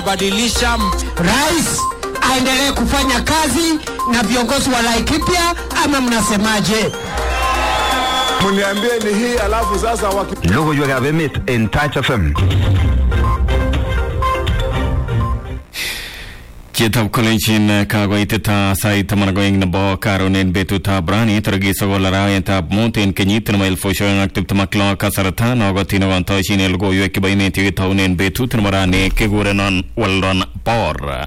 badilisha rais aendelee kufanya kazi na viongozi wa Laikipia ama mnasemaje? Mniambie ni hii alafu sasa waki... Logoiwekab emet en Touch FM. Chitab kolejin kagoiteta sait taman ak oeng nebo karon en betutab rani tarikit sokol arawetab mut en kenyit nebo elfusiek oeng ak tiptem ak lo kasarta nokotin okotoshin en logoiwek chebo emet yekitounen betut nebo rani kekurenon Weldon Bor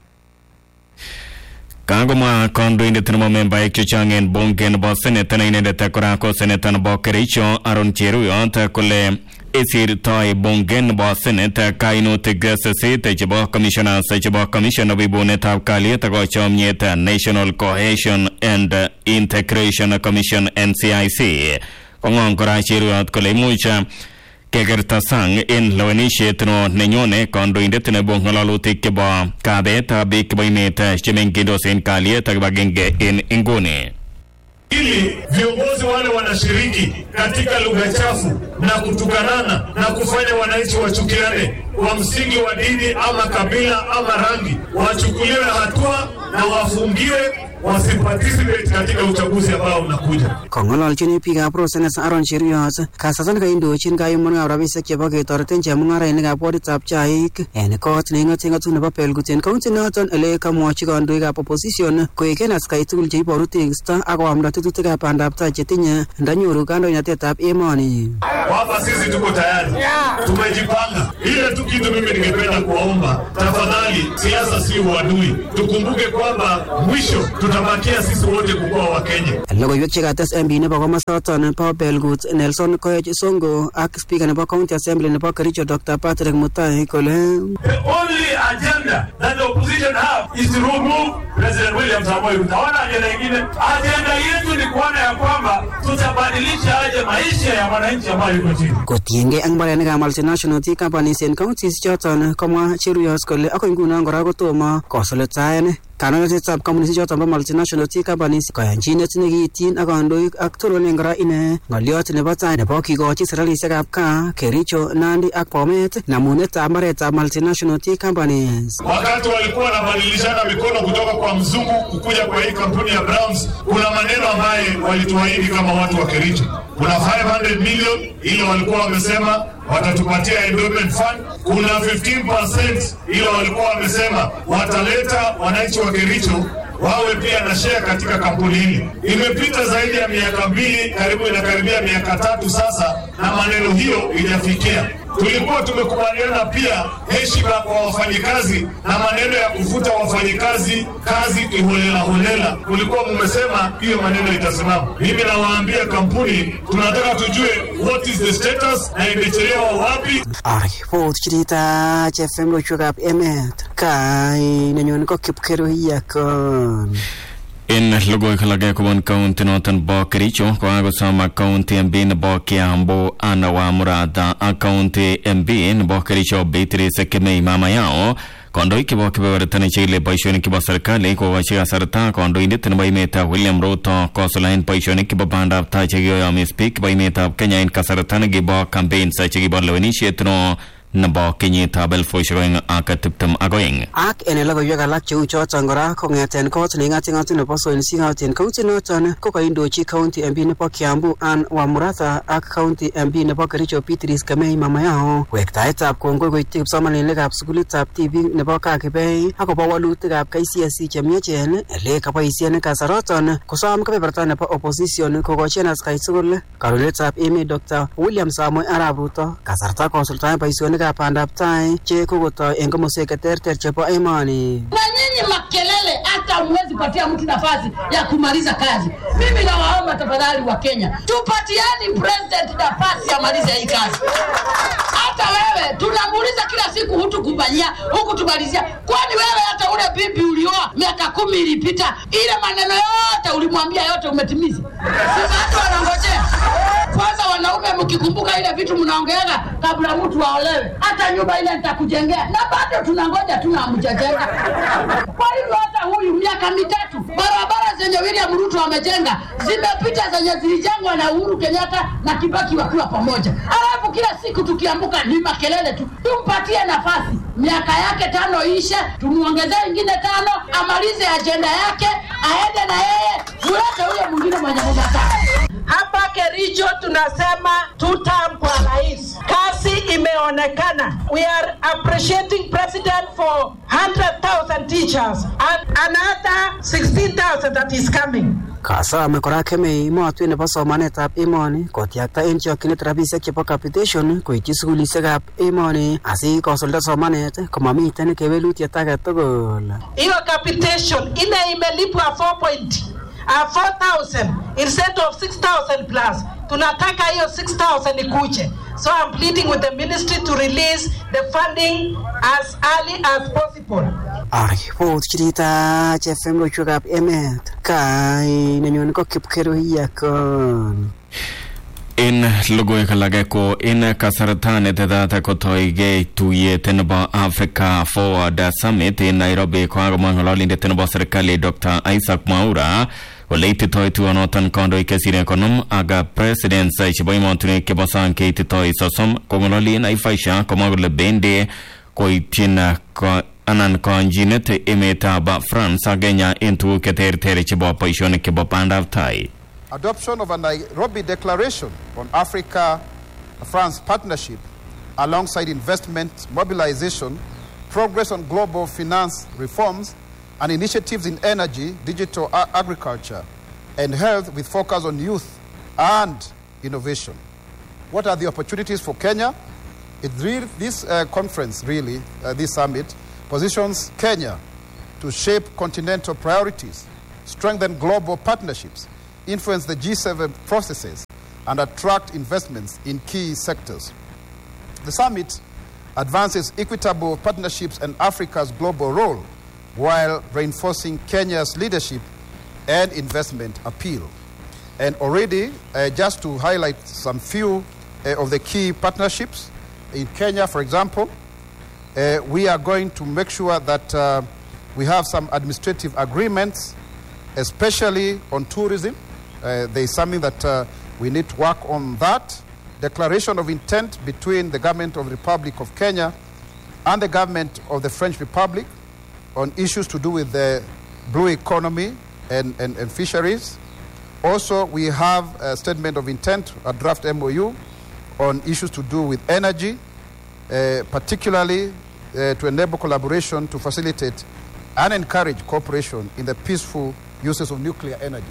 kagomwa kandoindet nebo membaek chechang en bunge nebo senate ne inendet kora ko seneta nebo kericho aron cheruyot kole isirtoi bunge nebo senate kainutik sisit chebo commissioners chebo commission nebo ibunetab kalyet ak chomyet national cohesion and integration commission ncic kong'ong kora cheruyot kole imuch kekerta sang en lewenisiet no nenyone kandoindet nebo ng'alalutik chebo kabetab biik chebo emet chemengindos en kalyet ak kibagenge en inguni ili viongozi wale wanashiriki katika lugha chafu na kutukanana na kufanya wananchi wachukiane kwa msingi wa dini ama kabila ama rangi, wachukuliwe hatua na wafungiwe wasiparticipate katika uchaguzi ambao unakuja. Kong'ololjin biikab Rosenes Aaron Cheruiyot kasarta nekaindochin kayumunekab rabisiek chebo ketoreten chemung'arainikab woditab chaik en kot neing'oten ng'atutik nebo Belgut en kaunti noton ele kamwochi kandoikab opposition koek en atkai tugul cheiboru tekisto ak koamda tetutikab bandab tai chetinye ndanyoru kandoinatetab emoni. Hapa sisi tuko tayari, tumejipanga. Ile tu kitu mimi ningependa kuwaomba, tafadhali, siasa si uadui. Tukumbuke kwamba mwisho tutabakia sisi wote kukuwa Wakenya. Logoiwek chekates MP nebo komosoton bo Belgut Nelson Koech Songo ak spika nebo county assembly nebo Kericho Dr. Patrick Mutai kole The only agenda that the opposition have is to remove President William Samoei Ruto. Hawana ajenda ingine. Ajenda yetu ni kuona ya kwamba tutabadilisha aje maisha ya wananchi ambayo yuko chini. kotiengei ak mbarenikab multinational tea companies en counties choton komwa Cheruiyot kole akoi nguno kora kotomo kosulitaen kandoinatetab kampunisiek choton bo multinational tea companies koyanchinet nekiityin ak kandoik ak toronen kora ine ng'olyot nebo tai nebo kikochi serikalisiekab kaa Kericho, Nandi ak Bomet namunetab mbaretab multinational tea companies. Wakati walikuwa wanabadilishana mikono kutoka kwa mzungu kukuja kwa hii kampuni ya Browns, kuna maneno ambayo walituahidi kama watu wa Kericho. Kuna 500 million ile walikuwa wamesema watatupatia endowment fund. Kuna 15% ile walikuwa wamesema wataleta wananchi wa Kericho wawe pia na share katika kampuni hili. Imepita zaidi ya miaka mbili, karibu inakaribia miaka tatu sasa, na maneno hiyo ijafikia. Tulikuwa tumekubaliana pia heshima kwa wafanyikazi na maneno ya kufuta wafanyikazi kazi kiholela holela. Kulikuwa mmesema hiyo maneno itasimama. Mimi nawaambia kampuni, tunataka tujue what is the status na imechelewa wapi. Aripot chirita FM lochwekab emet kai nenyone ko Kipkeruiyakon. en logoiwek alage kobun kaunti noton bo kericho kokakosom ak kaunti mp nebo kiambu ana wamuratha ak kaunti mp nebo kericho beatrice kemei mama yao kandoik chebo kebeberta nechikili boisionik chebo serikali kokochi kasarta kandoindet nebo emetab William Ruto kosulaen boisionik chebo bandab tai chekiyoyomis biik chebo emetab Kenya en kasarta nekibo campaigns chekibo lewenisiet no nebo kenyitab elfusiek oeng ak tiptem ak oeng Ak en logoiwek alak cheu choton kora kong'eten kot neing'ating'atu nebo Soilsi County en county noton ko kaindochi county MP nebo Kiambu Ann Wamuratha ak county MP nebo Kericho Beatrice Kemei Mamayao wektaetab kongoi koityi kipsomaninikab sukulitab tibik nebo Kakibei akobo walutikab KCSE chemiachen ele kaboisien kasaroton kosom kebeberta nebo opposition kokochi en atkai tugul kandoindetab emet Dr. William Samoei Arap Ruto kasarta kosuldaen boisionikab bandab tai che kokotoi en komoswek cheterter chebo emoni na nyinyi makelele, hata hamwezi patia mtu nafasi ya kumaliza kazi. Mimi nawaomba tafadhali wa Kenya, tupatiani president nafasi amalize hii kazi. Hata wewe tunamuuliza kila siku, hutukufanyia hukutumalizia. Kwani wewe hata ule bibi ulioa miaka kumi ilipita, ile maneno yote ulimwambia yote umetimiza? Si watu wanangojea kwanza. Wanaume mkikumbuka ile vitu mnaongeaga kabla mtu aolewe, hata nyumba ile nitakujengea, na bado tunangoja tu na hamjajenga. Kwa hivyo hata huyu miaka mitatu, barabara zenye William Ruto amejenga zimepita zenye zilijengwa na Uhuru Kenyatta na Kibaki wakiwa pamoja, alafu kila siku tukiambuka ni makelele tu. Tumpatie nafasi miaka yake tano ishe, tumuongezee ingine tano, amalize ajenda yake, aende na yeye, mulete huyo mwingine mwenye munataka. Hapa Kericho tunasema two term kwa rais. Kazi imeonekana. We are appreciating president for 100,000 teachers and another 16,000 that is coming. Kasome kora kemei emotwek nebo somanetab emoni kotyakta en chokyinet rabisiek chebo capitation koityi sukulisiekab emoni asikosulda somanet komamiten kewelutiet age tugul. Hiyo capitation ile imelipwa 4 point uh, 4,000 instead of 6,000 plus. Tunataka hiyo 6,000 ikuje. So I'm pleading with the ministry to release the funding as early as possible. Aripot chirita FM loiwekab emet kai nenyone ko Kipkeruiyakon. En logoiwek alage ko en kasarta netetat kotoige tuyet nebo Africa Forward Summit en Nairobi kokakomwa ng'ololindet nebo serikali Dr. Isaac Mwaura ole ititoi tuyonoton kandoik chesire konom ak presidents chebo emotinwek chebo sang keititoi sosom kong'ololi en Naivasha komwa kole bendi koityin ko anan konjinet emetab France ak Kenya en tuguk cheterter chebo boisionik chebo bandab tai. adoption of a Nairobi Declaration on Africa France partnership alongside investment mobilization, progress on global finance reforms, and initiatives in energy, digital a- agriculture, and health with focus on youth and innovation. What are the opportunities for Kenya? It really, this uh, conference, really, uh, this summit, positions Kenya to shape continental priorities, strengthen global partnerships, influence the G7 processes, and attract investments in key sectors. The summit advances equitable partnerships and Africa's global role while reinforcing Kenya's leadership and investment appeal. And already, uh, just to highlight some few uh, of the key partnerships, in Kenya, for example, uh, we are going to make sure that uh, we have some administrative agreements, especially on tourism. Uh, there is something that uh, we need to work on that. Declaration of intent between the government of the Republic of Kenya and the government of the French Republic on issues to do with the blue economy and, and, and fisheries. Also, we have a statement of intent, a draft MOU, on issues to do with energy, uh, particularly uh, to enable collaboration to facilitate and encourage cooperation in the peaceful uses of nuclear energy.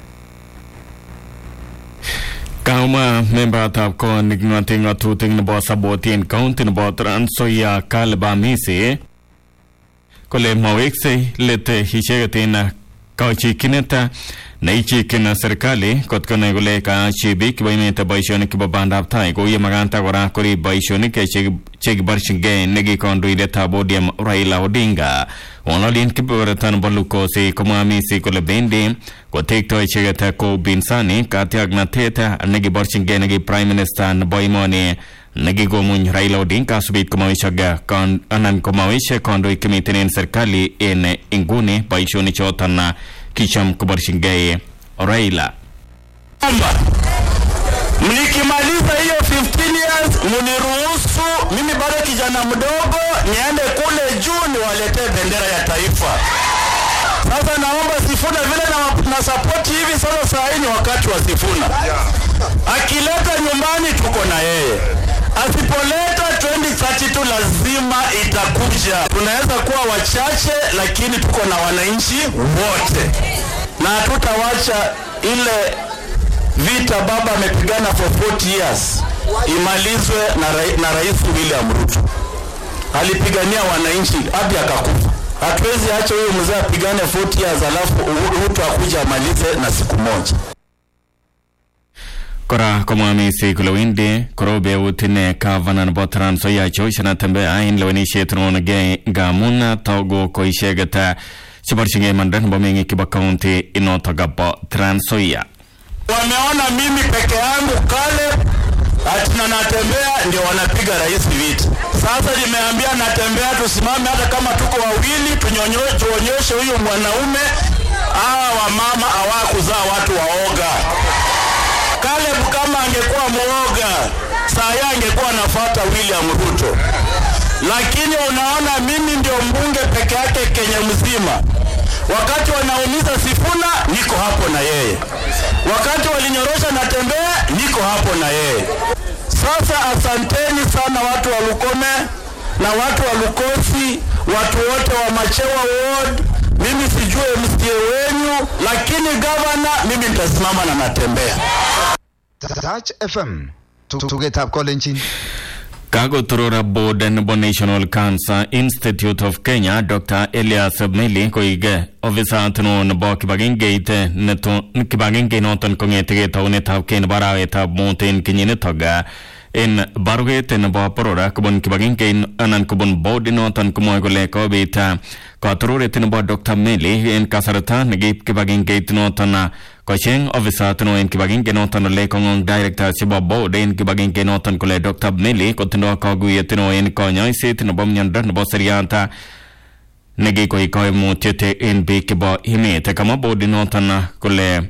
Kauma membatab kot neking'ote ng'atutik nebo Saboti County nebo Trans Nzoia Caleb Amisi kole maweksei let icheket en kachikyinet neichikyin serikali kot konai kole kaachi biik chebo emet boisionik chebo bandab tai kou ye makanta kora korib boisionik chekiborchingei neki kandoindetab ODM Raila Odinga ng'ololien kebeberta nebo Lukosi komwa Amisi kole bendi kotektoi icheket ko binsani katiaknatet nekiborchingei neki prime minister nebo emoni nekikomuny Raila Odinga asubit komawechak kon- anan komawech kandoik chemiten en serikali en inguni boisionik choton kicham koborchingei Raila kwamba mnikimaliza hiyo 15 years muniruhusu mimi bado kijana mdogo niende kule juu niwaletee bendera ya taifa. Sasa naomba Sifuna vile na, na sapoti hivi sasa, saa hii ni wakati wa Sifuna. Akileta nyumbani tuko na yeye, asipoleta 2032 lazima itakuja. Tunaweza kuwa wachache, lakini tuko na wananchi wote, na hatutawacha ile vita baba amepigana for 40 years imalizwe na, rai, na Rais William Ruto. Alipigania wananchi hadi akakufa. Hatuwezi acha huyo mzee apigane 40 years alafu Ruto akuja amalize na siku moja. kora komwa Amisi kole wendi korobeut ine gavana nebo Trans Nzoia George Natembeya en lewenisiet neonegei ngamun togu ko icheket cheborchingei imanda nebo meng'ik chebo county inotok bo Trans Nzoia Wameona mimi peke yangu kale ati na Natembea ndio wanapiga rais vita. Sasa nimeambia Natembea tusimame, hata kama tuko wawili, tunyonyo- tuonyeshe huyu mwanaume hawa wamama hawakuzaa watu waoga. Caleb kama angekuwa mwoga saa hii angekuwa anafuata William Ruto. lakini unaona mimi ndio mbunge peke yake Kenya mzima. Wakati wanaumiza Sifuna, niko hapo na yeye. Wakati walinyorosha Natembea, niko hapo na yeye. Sasa asanteni sana watu wa Lukome na watu wa Lukosi, watu wote wa Machewa Ward. Mimi sijue MCA wenyu, lakini gavana, mimi nitasimama na Natembea. Touch FM tugetab kolenjin kakotorora board nebo national cancer institute of kenya dr elias meli koik ofisat neo nebo kibagengeit neto kibagengeit noton kong'etegei taunetab kei nebo arawetab mut en kenyinitok en baruet nebo borora kobun kibagengeit anan kobun board noton komwoe kole kobit katororet nebo dr meli en kasarta nekiib kibagengeit noton kocheng ofisat neo en kibagenge noton ole kong'ong director chebo board en kibagenge noton kole dr meli kotindo kaguyet neo en konyoiset nebo miondo nebo seriat nekikoi koimutiet en biik chebo emet kamwa board noton kole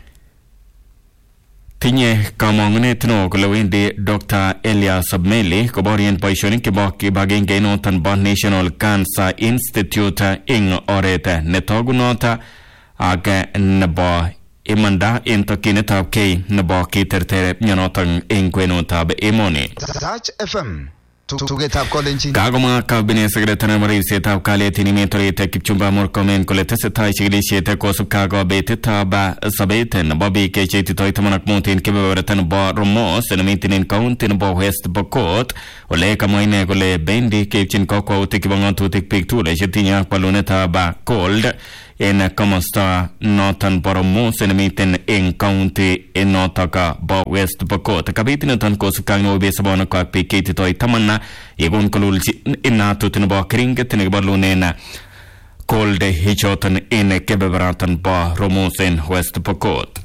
tinye kamang'unet neo kole wendi Dr. Elias Meli koborien boisionik chebo kibagenge noton bo National Cancer Institute ing oret netogunot ak nebo imanda en tokyinetab kei nebo kiterter mionoton eng kwenutab emoni. Touch FM tugetab kolenjin Kakomwa kabinet sekretari nebo ribsetab kalyet en emet orit Kipchumba Murkomen kole tesetai chikilisiet kosubkei ak kobetetab sobet nebo biik cheititoi taman ak mut en kebeberta nebo Romos nemiten en county nebo West Pokot ole kamwa ine kole bendi keipchin kakwautik chebo ng'atutik biik tugul chetinye ak walunetab cold en komosta noton bo Romos nemiten en county notok bo West Pokot kabit niton kosubkei ak neobet sobonukwak biik cheititoi taman yekon kolulchi inatut nebo keringet nekibalunen cold ichoton en kebeberaton bo Romos en West Pokot